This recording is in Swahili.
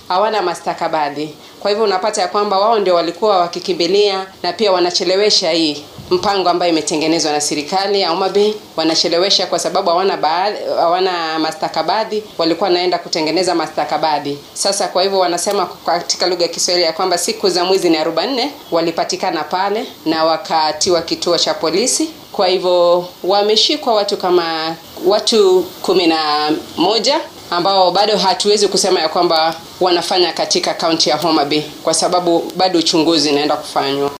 hawana mastakabadhi. Kwa hivyo unapata ya kwamba wao ndio walikuwa wakikimbilia na pia wanachelewesha hii mpango ambayo imetengenezwa na serikali ya Homa Bay. Wanachelewesha kwa sababu hawana baadhi, hawana mastakabadhi, walikuwa wanaenda kutengeneza mastakabadhi. Sasa kwa hivyo wanasema katika lugha ya Kiswahili ya kwamba siku za mwizi ni 44 walipatikana pale na wakatiwa kituo cha polisi. Kwa hivyo wameshikwa watu kama watu kumi na moja ambao bado hatuwezi kusema ya kwamba wanafanya katika kaunti ya Homa Bay kwa sababu bado uchunguzi unaenda kufanywa.